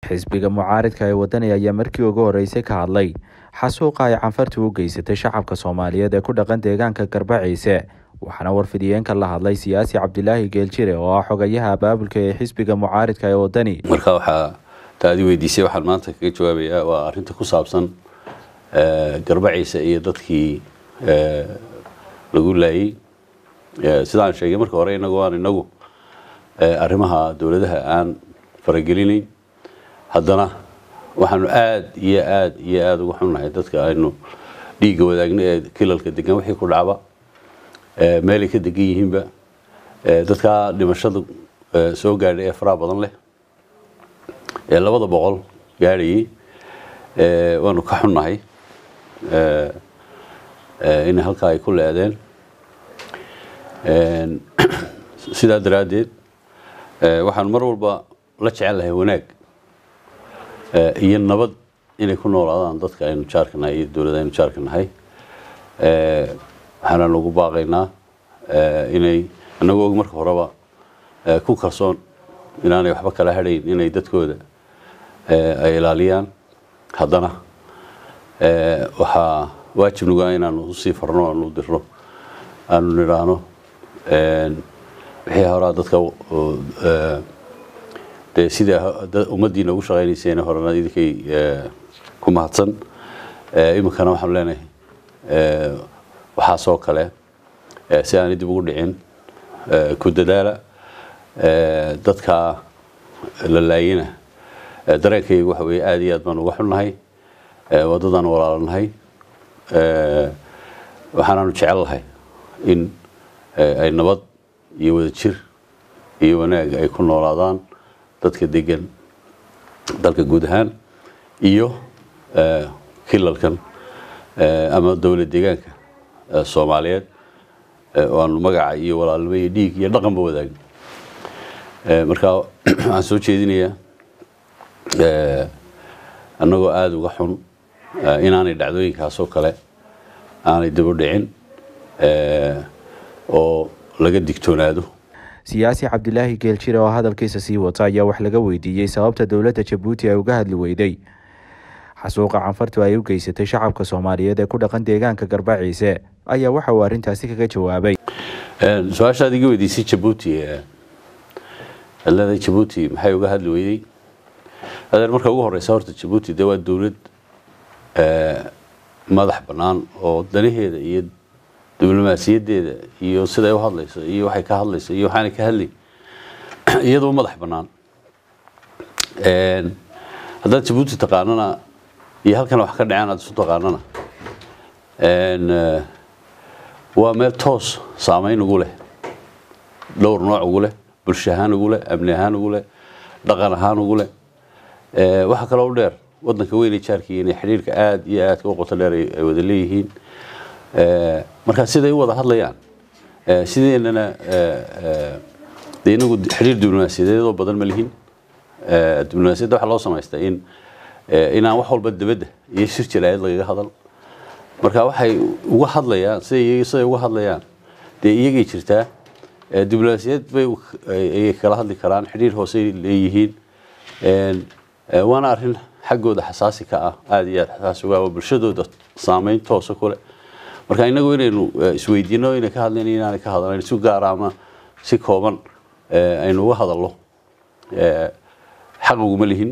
xisbiga mucaaridka ee wadani ayaa markii ugu horeysay ka hadlay xasuuqa ay canfartu u geysatay shacabka soomaaliyeed ee ku dhaqan deegaanka garbaciise waxaana warfidiyeenka la hadlay siyaasi cabdilaahi geeljire oo ah xogayaha abaabulka ee xisbiga mucaaridka ee wadani marka waxaa taadi weydiisay waxaan maanta kaga jawaabayaa waa arrinta ku saabsan garbaciise iyo dadkii lagu laayey sidaan sheegay marka hore inagu aan inagu arrimaha dowladaha aan faragelinayn haddana waxaanu aada iyo aada iyo aada uga xunnahay dadka aynu dhiigga wadaagna ee kilalka degan wixii ku dhacba meelay ka degan yihiinba dadkaa dhimashada soo gaadhay ee faraha badan leh ee labada boqol gaadhayay waanu ka xunnahay in halkaa ay ku leedeen sidaa daraaddeed waxaanu mar walba la jecel lahay wanaag iyo nabad inay ku noolaadaan dadka aynu jaarka nahay iyo dowladda aynu jaarka nahay waxaana lagu baaqaynaa inay annagoo marka horeba ku kalsoon inaanay waxba kala hadhayn inay dadkooda ay ilaaliyaan haddana waxaa waajib nugaa inaanu usii farno aanu dirno aanu nidhaahno wixii horaa dadka dee sida ummaddiina ugu shaqaynayseen horena idinkay ku mahadsan iminkana waxaanu leenahay waxaasoo kale si aanay dib ugu dhicin ku dadaala dadka la laayina dareenkayga waxa weye aada iyo aad baan uga xunnahay waddadaan walaalanahay waxaanaanu jecel lahay in ay nabad iyo wadajir iyo wanaag ay ku noolaadaan dadka degan dalka guud ahaan iyo kilalkan ama dowlad deegaanka soomaaliyeed oo aanu magaca iyo walaalnimo iyo dhiig iyo dhaqanba wadaagno marka waxaan soo jeedinayaa annagoo aada uga xun inaanay dhacdooyinkaasoo kale aanay dib u dhicin oo laga digtoonaado siyaasi cabdilaahi geeljire oo hadalkiisa sii wata ayaa wax laga weydiiyey sababta dowladda jabuuti ay uga hadli weyday xasuuqa canfartu ay u geysatay shacabka soomaaliyeed ee ku dhaqan deegaanka garbaciise ayaa waxa uu arrintaasi kaga jawaabay su-aashaad iga weydiisay jabuuti leedahay jabuuti maxay uga hadli weyday adeer marka ugu horeysa horta jabuuti dee waa dowlad madax bannaan oo danaheeda iyo diblomaasiyadeeda iyo siday u hadlayso iyo waxay ka hadlayso iyo waxaanay ka hadlay iyadoo madax bannaan haddaad jabuuti taqaanana iyo halkan wax ka dhaceen aad isu taqaanana waa meel toos saameyn ugu leh dhowr nooc ugu leh bulsho ahaan ugu leh amni ahaan ugu leh dhaqan ahaan ugu leh waxaa kaloo u dheer waddanka weynay jaarkii inay xidhiirka aada iyo aadka u qoto dheer ay wada leeyihiin markaa siday u wada hadlayaan sideennana de inagu xidhiir diblomaasiyadeedoo badan ma lihin diblomaasiyadda waxaa loo samaystaa in inaan wax walba dibadda iyo shir jalaayad lagaga hadal marka waxay uga hadlayaan siday siday uga hadlayaan dee iyagay jirtaa diblomaasiyad bay ayay kala hadli karaan xidhiir hoosey leeyihiin waana arrin xaggooda xasaasi ka ah aada iyo aada xasaasi uga oo bulshadooda saameyn toosa ku leh marka inagu inaynu isweydiino inay ka hadlayn inaanay ka hadlan si gaara ama si kooban aynu uga hadalno xaq uguma lihin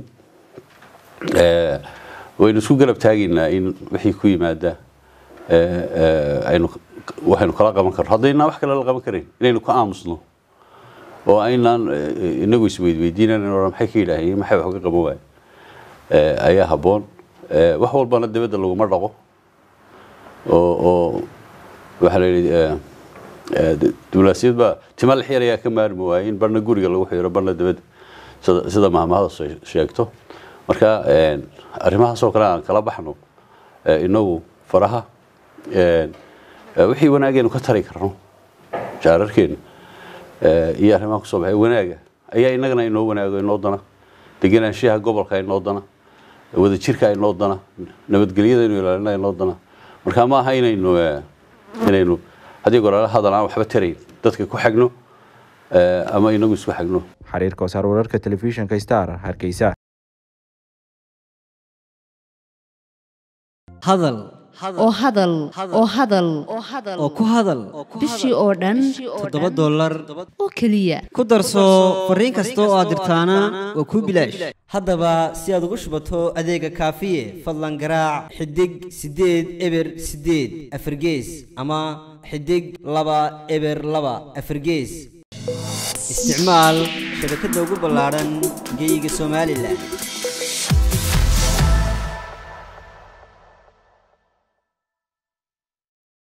waynu isku garab taagaynaa in wixii ku yimaada aynu waxaynu kala qaban karno haddaynaan wax kale la qaban karayn inaynu ka aamusno oo aynaan inagu isweydweydiinan maxay ka yidhaaheen maxay wax uga qaban waaye ayaa habboon wax walbana dibadda laguma dhaqo oo oo waxaa la yidhi diblomaasiyad baa tima lix yar ayaa ka maarmi waayey in barna guriga lagu xiro barna dibadda sida sida mahmahada sheegto marka arrimahaasoo kale aan kala baxno inagu faraha wixii wanaageenu ka tari karno jaararkeena iyo arrimaha kusoo baxay wanaaga ayaa inagana inoo wanaago inoo dana degenaanshaha gobolka inoo dana wadajirka inoo dana nabadgelyada inu ilaalina inoo dana marka ma aha inaynu inaynu haddii goraala hadal aan waxba tarayn dadka ku xagno ama inagu isku xagno xiriirka wasaar wararka telefishinka star hargeysa hadal oo hadal oo hadal oo ku hadal bishii oo dhan toddoba dollar oo keliya ku darso fariin kasta oo aad dirtaana waa kuu bilaash haddaba si aad ugu shubato adeega kaafiye fadlan garaac xidig siddeed eber siddeed afargees ama xidig laba eber laba afargees isticmaal shabakadda ugu ballaadhan geyga somalilan